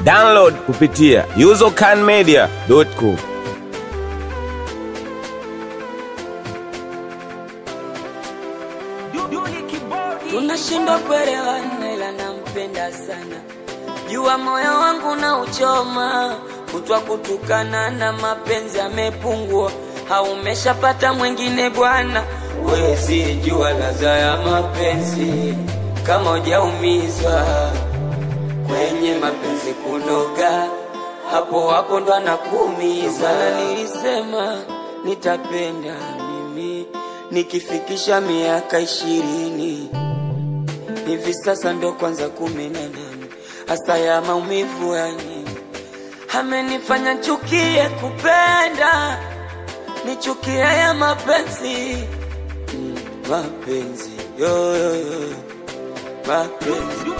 Download kupitia usercanmedia.com. tunashindwa kuelewana, ila nampenda sana. Jua moyo wangu na uchoma, kutwa kutukana na mapenzi amepungua, haumeshapata mwingine bwana. Wezi jua ladha ya mapenzi kama hujaumizwa kwenye mapenzi kunoga, hapo hapo ndo anakuumiza. Na nilisema nitapenda mimi nikifikisha miaka ishirini hivi sasa ndo kwanza kumi na nane hasa ya maumivu yani amenifanya chukie kupenda nichukie ya mapenzi Mm, mapenzi yo, yo, yo. mapenzi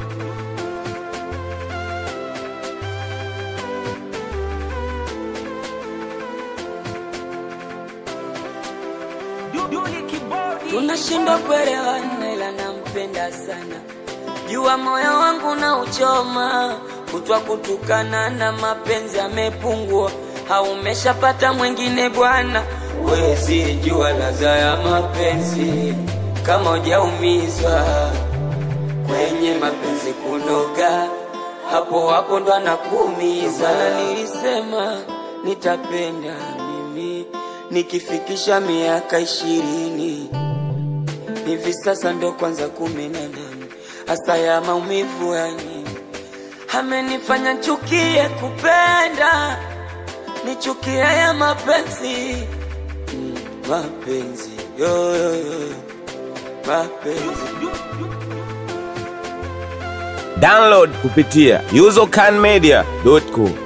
tunashindwa kuelewana, ila nampenda sana. Jua moyo wangu na uchoma, kutwa kutukana na mapenzi amepungua, haumeshapata mwingine bwana. Wezi jua ladha ya mapenzi kama hujaumizwa kwenye mapenzi kunoga, hapo hapo ndo anakuumiza. Na nilisema nitapenda mimi nikifikisha miaka ishirini hivi sasa ndo kwanza kumi na nane hasa ya maumivu yani amenifanya chukie kupenda nichukie ya mapenzi Mm, mapenzi yo, yo, yo. mapenzi Download kupitia usercanmedia.com.